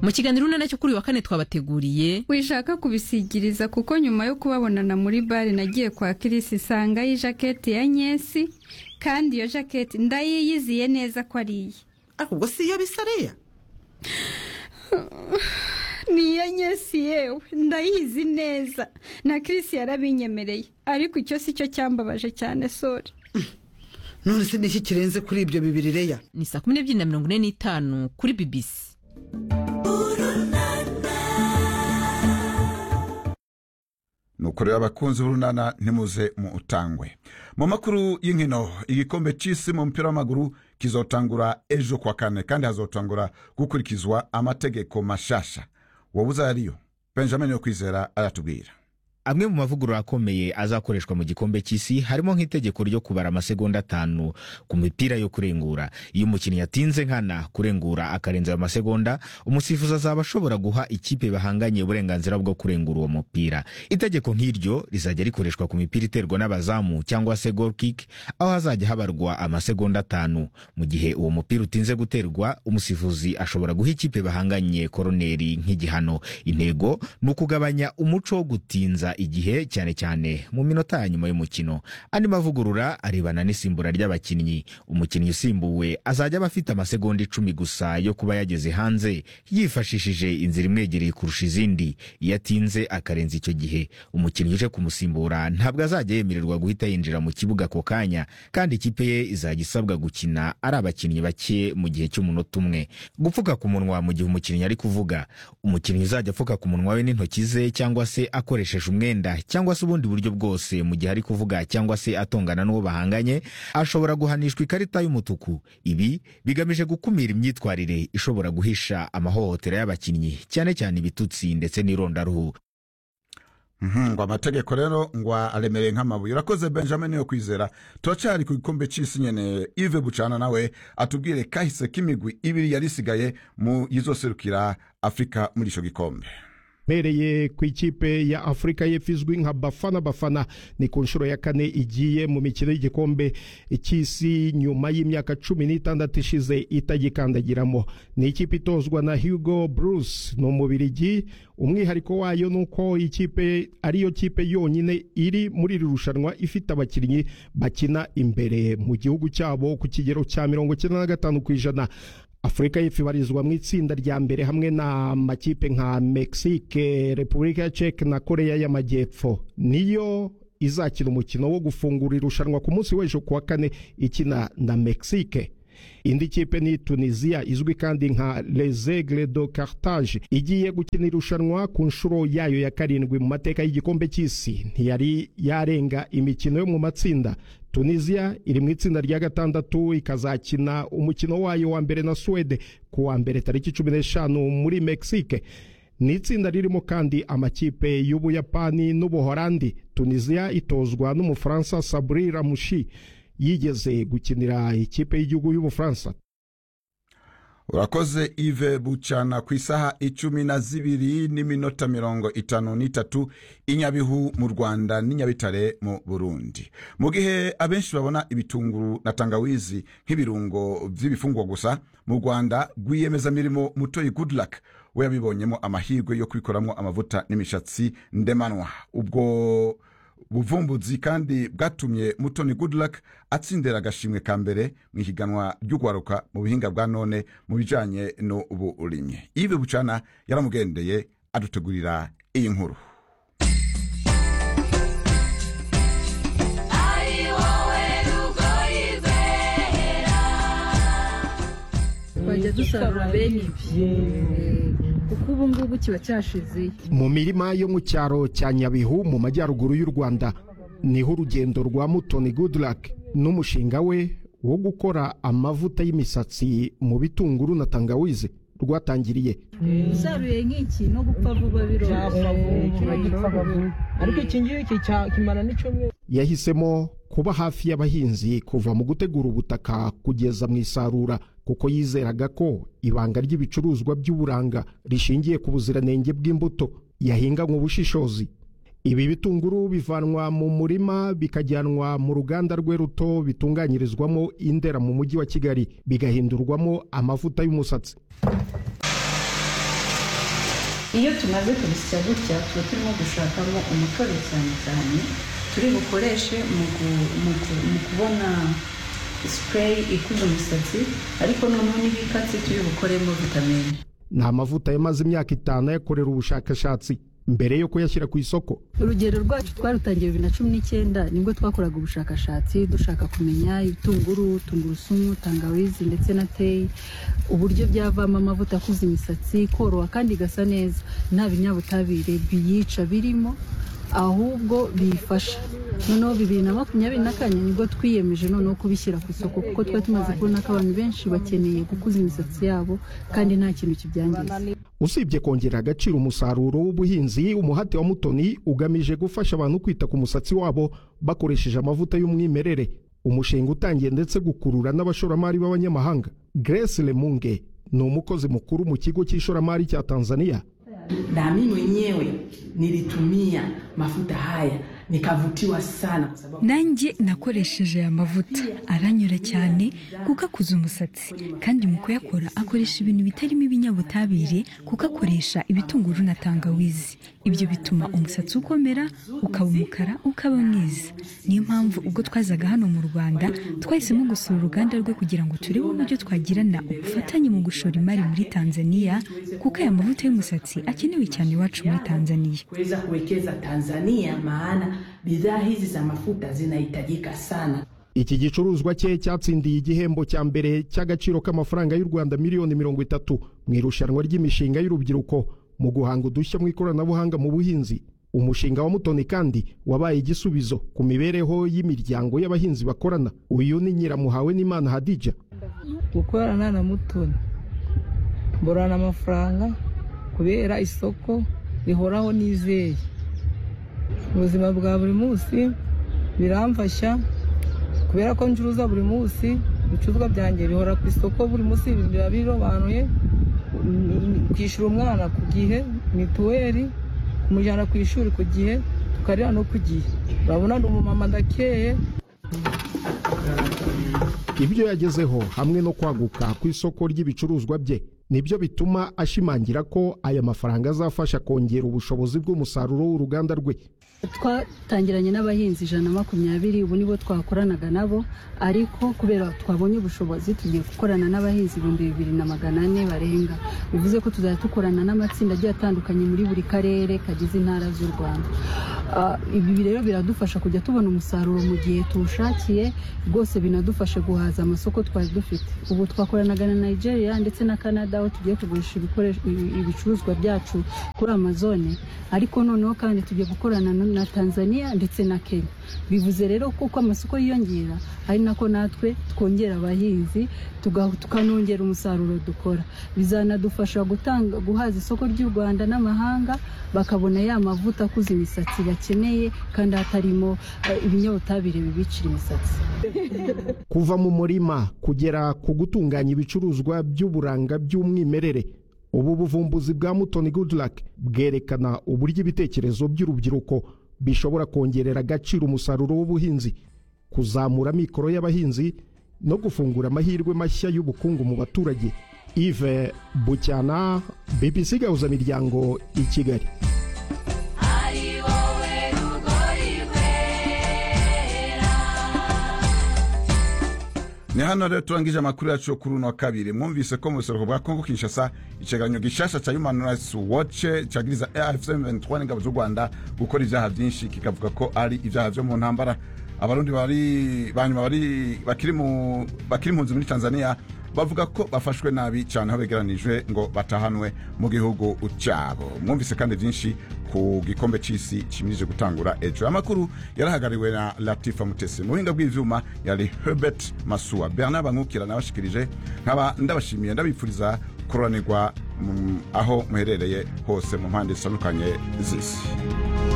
mu kiganiro urunana cyo kuri uyu wa kane twabateguriye wishaka kubisigiriza kuko nyuma yo kubabonana muri bare nagiye kwa kirisi isangayo ijaketi ya nyesi kandi iyo jaketi ndayiyiziye neza ko ari iye ahubwo si iyo bisariya ni iya nyesi yewe ndayizi neza na kirisi yarabinyemereye ariko icyo si cyo cyambabaje cyane sore none se niki kirenze kuri ibyo bibiri reya ni saa kumi n'ebyiri na mirongo ine n'itanu kuri bibisi nuko rero abakunzi b'urunana ntimuze mu utangwe mu makuru y'inkino igikombe cy'isi mu mupira w'amaguru kizotangura ejo ku wa kane kandi hazotangura gukurikizwa amategeko mashasha wowe uzariyo benjamin yo kwizera aratubwira amwe mu mavugurura akomeye azakoreshwa mu gikombe cy'isi harimo nk'itegeko ryo kubara amasegonda atanu ku mipira yo kurengura iyo umukinnyi atinze nkana kurengura akarenza ayo masegonda umusifuzi azaba ashobora guha ikipe bahanganye uburenganzira bwo kurengura uwo mupira itegeko nk'iryo rizajya rikoreshwa ku mipira iterwa n'abazamu cyangwa se goal kick aho hazajya habarwa amasegonda atanu mu gihe uwo mupira utinze guterwa umusifuzi ashobora guha ikipe bahanganye koroneri nk'igihano intego ni ukugabanya umuco wo gutinza igihe cyane cyane mu minota ya nyuma y'umukino andi mavugurura arebana n'isimbura ry'abakinnyi umukinnyi usimbuwe azajya aba afite amasegonda icumi gusa yo kuba yageze hanze yifashishije inzira imwegereye kurusha izindi iyo atinze akarenza icyo gihe umukinnyi uje kumusimbura ntabwo azajya yemererwa guhita yinjira mu kibuga ako kanya kandi ikipe ye izajya isabwa gukina ari abakinnyi bake mu gihe cy'umunota umwe gupfuka ku munwa mu gihe umukinnyi ari kuvuga umukinnyi uzajya apfuka ku munwa we n'intoki ze cyangwa se akoresheje umwe umwenda cyangwa se ubundi buryo bwose mu gihe ari kuvuga cyangwa se atongana n'uwo bahanganye ashobora guhanishwa ikarita y'umutuku ibi bigamije gukumira imyitwarire ishobora guhisha amahohotera y'abakinnyi cyane cyane ibitutsi ndetse n'irondaruhu Mhm, ngo amategeko rero ngo aremereye nk'amabuye urakoze benjamin yo kwizera turacyari ku gikombe cy'isi nyene ive bucana nawe atubwire kahise k'imigwi ibiri yari isigaye mu yizoserukira afurika muri icyo gikombe bereye ku ikipe ya afurika y'epfo izwi nka bafana bafana ni ku nshuro ya kane igiye mu mikino y'igikombe cy'isi nyuma y'imyaka cumi n'itandatu ishize itagikandagiramo ni ikipe itozwa na hugo bruce ni umubirigi umwihariko wayo ni uko ikipe ariyo kipe yonyine iri muri iri rushanwa ifite abakinnyi bakina imbere mu gihugu cyabo ku kigero cya mirongo icyenda na gatanu ku ijana afurika y'epfo ibarizwa mu itsinda rya mbere hamwe na makipe nka mexique repubulika ya ceke na koreya y'amajyepfo niyo izakina umukino wo gufungura irushanwa ku munsi w'ejo ku wa kane ikina na mexique indi kipe ni tunisiya izwi kandi nka rezegre do cartage igiye gukina irushanwa ku nshuro yayo ya karindwi mu mateka y'igikombe cy'isi ntiyari yarenga imikino yo mu matsinda tunisiya iri mu itsinda rya gatandatu ikazakina umukino wayo wa mbere na suwede ku wa mbere tariki cumi n'eshanu muri mexique ni itsinda ririmo kandi amakipe y'ubuyapani n'ubuhorandi tunisiya itozwa n'umufaransa sabri ramushi yigeze gukinira ikipe y'igihugu y'ubufaransa urakoze ive bucana ku isaha icumi na zibiri n'iminota mirongo itanu n'itatu inyabihu mu rwanda n'inyabitare mu burundi mu gihe abenshi babona ibitunguru na tangawizi nk'ibirungo by'ibifungwa gusa mu rwanda rwiyemezamirimo mutoyi goodluck we yabibonyemo amahirwe yo kubikoramo amavuta n'imishatsi ndemanwa ubwo buvumbuzi kandi bwatumye mutoni goodluck atsindira agashimwe ka mbere mu ihiganwa ry'ugwaruka mu buhinga bwa none mu bijyanye n'uburimyi ibi bucana yaramugendeye adutegurira iyi nkuru twajya dusarura bene ibi kuko ubu ngubu kiba cyashize mu mirima yo mu cyaro cya nyabihu mu majyaruguru y'u rwanda niho urugendo rwa mutoni goodluck n'umushinga we wo gukora amavuta y'imisatsi mu bitunguru na tangawizi rwatangiriye usaruye nk'iki no gupfa vuba biroroshye ariko iki ngiki kimara n'icyumweru yahisemo kuba hafi y'abahinzi kuva mu gutegura ubutaka kugeza mu isarura kuko yizeraga ko ibanga ry'ibicuruzwa by'uburanga rishingiye ku buziranenge bw'imbuto yahinganywe ubushishozi ibi bitunguru bivanwa mu murima bikajyanwa mu ruganda rwe ruto bitunganyirizwamo indera mu mujyi wa kigali bigahindurwamo amavuta y'umusatsi iyo tumaze kubisya gutya tuba turimo gushakamo umutobe cyane cyane turi bukoreshe mu gu- mu gu- mu kubona sipureyi ikuza umusatsi ariko noneho n'ibikatsi turi bukoremo vitamine ni amavuta yamaze imyaka itanu ayakorera ubushakashatsi mbere yo kuyashyira ku isoko urugero rwacu twarutangiye bibiri na cumi n'icyenda nibwo twakoraga ubushakashatsi dushaka kumenya ibitunguru tungurusumu tangawizi ndetse na teyi uburyo byavamo amavuta akuza imisatsi koroha kandi igasa neza nta binyabutabire biyica birimo ahubwo biyifasha noneho bibiri na makumyabiri na kane nibwo twiyemeje noneho kubishyira ku isoko kuko twari tumaze kubona ko abantu benshi bakeneye gukuza imisatsi yabo kandi nta kintu kibyangiza usibye kongerera agaciro umusaruro w'ubuhinzi umuhate wa mutoni ugamije gufasha abantu kwita ku musatsi wabo bakoresheje amavuta y'umwimerere umushinga utangiye ndetse gukurura n'abashoramari b'abanyamahanga grace lemunge ni umukozi mukuru mu kigo cy'ishoramari cya tanzania na mimi mwenyewe nilitumia mafuta haya nikavutiwa sana kwa sababu nanjye nakoresheje aya mavuta aranyura cyane kuko akuza umusatsi kandi mu kuyakora akoresha ibintu bitarimo ibinyabutabire kuko akoresha ibitunguru na tangawizi ibyo bituma umusatsi ukomera ukaba umukara ukaba mwiza niyo mpamvu ubwo twazaga hano mu rwanda twahisemo gusura uruganda rwe kugira ngo turebe uburyo twagirana ubufatanye mu gushora imari muri tanzania kuko aya mavuta y'umusatsi akenewe cyane iwacu muri tanzania kuweza kuwekeza Tanzania, maana bidhaa hizi za mafuta zinahitajika sana. iki gicuruzwa cye cyatsindiye igihembo cya mbere cy'agaciro k'amafaranga y'u rwanda miliyoni mirongo itatu mu irushanwa ry'imishinga y'urubyiruko mu guhanga udushya mu ikoranabuhanga mu buhinzi umushinga wa mutoni kandi wabaye igisubizo ku mibereho y'imiryango y'abahinzi bakorana uyu ni nyiramuhawe n'imana hadija gukorana na mutoni mborana amafaranga kubera isoko rihoraho nizeye ubuzima bwa buri munsi biramfasha kubera ko ncuruza buri munsi ibicuruzwa byanjye bihora ku isoko buri munsi biba birobanuye kwishyura umwana ku gihe mituweli kumujyana ku ishuri ku gihe tukarira no ku gihe urabona ni umumama ndakeye ibyo yagezeho hamwe no kwaguka ku isoko ry'ibicuruzwa bye nibyo bituma ashimangira ko aya mafaranga azafasha kongera ubushobozi bw'umusaruro w'uruganda rwe twatangiranye n'abahinzi ijana na makumyabiri ubu nibo twakoranaga nabo ariko kubera twabonye ubushobozi tugiye gukorana n'abahinzi ibihumbi bibiri na magana ane barenga bivuze ko tuzajya dukorana n'amatsinda agiye atandukanye muri buri karere kagize intara z'u rwanda Ah, ibi rero biradufasha kujya tubona umusaruro mu gihe tuwushakiye rwose binadufasha guhaza amasoko twari dufite ubu twakoranaga na nigeria ndetse na canada aho tugiye kugurisha ibikoresho- ibi- ibicuruzwa byacu kuri amazone ariko noneho kandi tugiye gukorana no- na tanzania ndetse na kenya bivuze rero ko uko amasoko yiyongera ari nako natwe twongera abahinzi tuga- tukanongera umusaruro dukora bizanadufasha gutanga guhaza isoko ry'u rwanda n'amahanga bakabona ya mavuta akuza imisatsi bakeneye kandi hatarimo eh, ibinyabutabire bibicira imisatsi kuva mu murima kugera ku gutunganya ibicuruzwa by'uburanga by'umwimerere ubu buvumbuzi bwa mutoni goodluck bwerekana uburyo ibitekerezo by'urubyiruko bishobora kongerera agaciro umusaruro w'ubuhinzi kuzamura mikoro y'abahinzi no gufungura amahirwe mashya y'ubukungu mu baturage ive bucyana bbc gahuzamiryango i kigali ni hano rero turangije amakuru yacu yo kuri uno wa kabiri mwumvise ko mu buseruko bwa kongo kinshasa ikiganiro gishasha cya human rights watch cyagiriza afc 23 n'ingabo z'u rwanda gukora ibyaha byinshi kikavuga ko ari ibyaha byo mu ntambara abarundi bari banyuma bari bakiri mu bakiri impunzi muri tanzania bavuga ko bafashwe nabi cyane aho begeranijwe ngo batahanwe mu gihugu cyabo mwumvise kandi byinshi ku gikombe cy'isi kimirije gutangura ejo amakuru yarahagariwe na latifa mutesi mu buhinga bw'ivyuma yari herbert masua bernard bankukira nabashikirije nkaba ndabashimiye ndabifuriza kuroranirwa mm, aho muherereye hose mu mpande zitandukanye z'isi